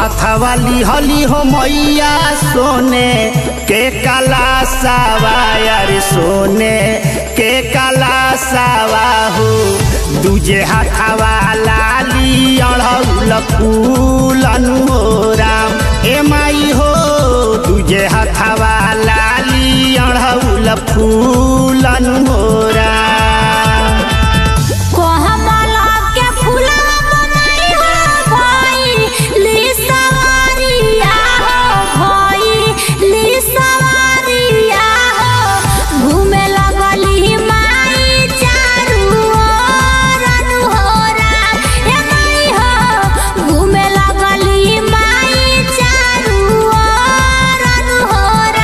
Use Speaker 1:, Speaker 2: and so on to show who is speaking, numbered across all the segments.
Speaker 1: हथवाली हली हो मैया सोने के काला सावा यार सोने के काला सावा हो दूजे हथवा लाली अड़ौल फूल हो राम ए माई हो दूजे हथवा लाली अड़ौल फूल हो राम
Speaker 2: कोहमला के फूलवा बनाई हो भाई ली सवारिया हो भाई ली सवारिया हो घूमे लगली माई चारू ओर अनुहोरा हे माई हो घूमे लगली माई चारू ओर अनुहोरा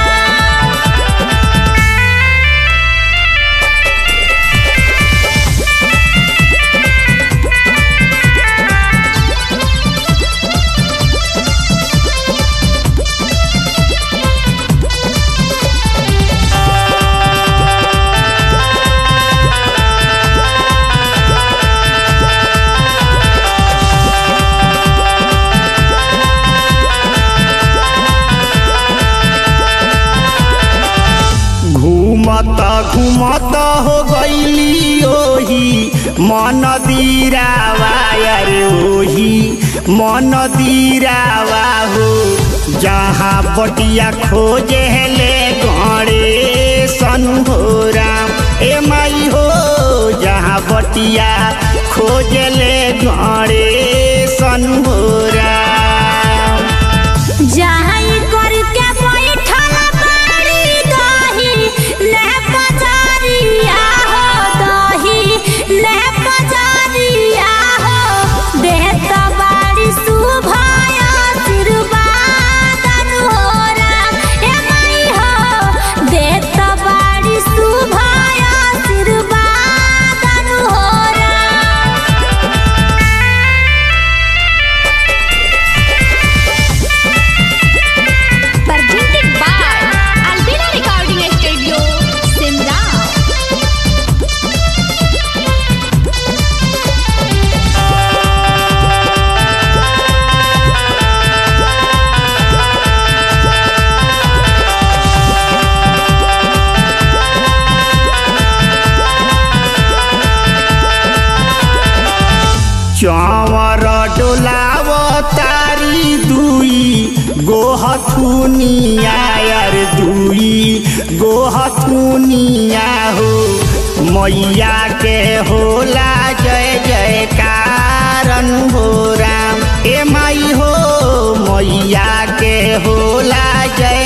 Speaker 1: घूमत घूमत हो गईली ओही मन दीरावा अरे ओही मन दीरावा हो जहाँ बटिया खोजे ले गणे सन हो राम ए माई हो जहाँ बटिया खोजे ले गणे सन हो राम
Speaker 2: जहाँ करके बैठल बाड़ी दही ले पजारिया हो दही ले पजारिया हो देत बाड़ी शुभाय आशीर्वाद अनुहोरा ए माई हो देत बाड़ी शुभाय आशीर्वाद अनुहोरा
Speaker 3: presented by Albina Recording Studio, Simla.
Speaker 1: चवर डोलाव तारी दुई गोहथुनिया यार दुई गोहथुनिया हो मैया के होला जय जयकारन हो राम ए माई हो मैया के होला जय